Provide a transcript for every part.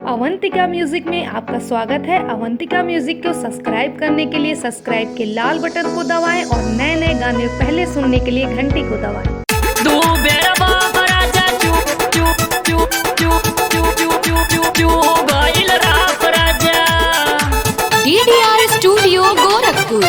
Avantika music में आपका स्वागत है अवंतिका म्यूजिक को सब्सक्राइब करने के लिए सब्सक्राइब के लाल बटन को दबाएं और नए नए गाने पहले सुनने के लिए घंटी को दबाएं तू बेरा बाप राजा चुप चुप चुप चुप चुप चुप चुप चुप चुप गइल राप राजा DDR Studio Gorakhpur.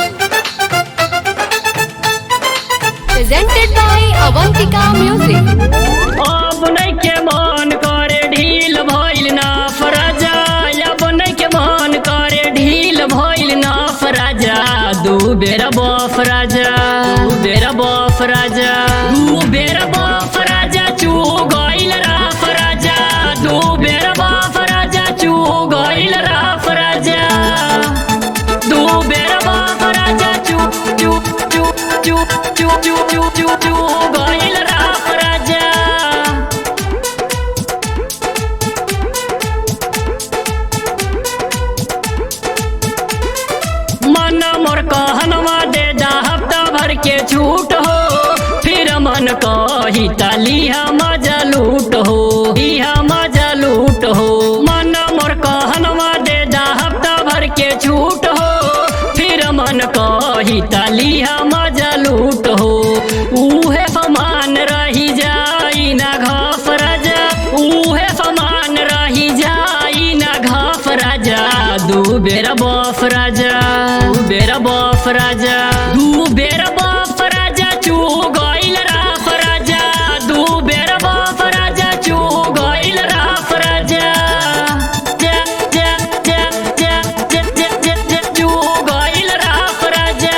Presented by Avantika Music. अब नहीं के मन करे ढील भइल ना फराजा अब नहीं के मन करे ढील भइल ना फराजा दू बेरा बफ राजा दू बेरा बफ राजा दू बेरा बफ राजा चू गइल राफ राजा दू बेरा बफ राजा चू गइल राफ राजा दू बेरा बफ राजा चू चू चू चू चू चू चू चू चू गइल राफ राजा मन मोर कहनवा दे दा हफ्ता भर के छूट हो फिर मन कही तलिया मजा लूट हो लिया मजा लूट हो मन मोर कहनवा दे दा हफ्ता भर के छूट हो फिर मन कही तलिया मजा लूट हो उहे समान रही जाई ना घफ राजा उहे समान रही जाई ना घफ राजा दू बेरा बफ राजा दू बेरा बफ राजा दू बेरा बफ राजा चू गइल राफ राजा दू बेरा बफ राजा चू गइल राफ राजा जा जा जा जा जा जा जा जा चू गइल राफ राजा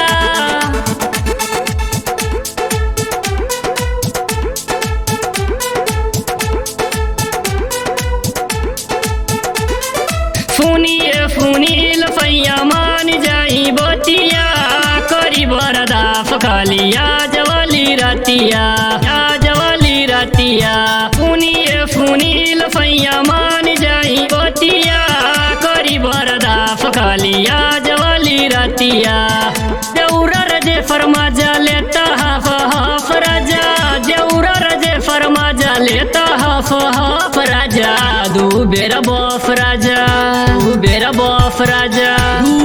सुनिए सुनील सैया मान जाई बतिया करी बरदाफ खालिया जवली रतिया या जवली रतिया सुनिए सुनील सैया मान जाई बतिया करी बरदाफ खालिया जवली रतिया जौरा रजे फरमा जा लेता हाफ हाफ राजा जौरा रजे फरमा जा लेता हाफ हाफ राजा दू बेरा बफ राजा दू बेरा बफ राजा दू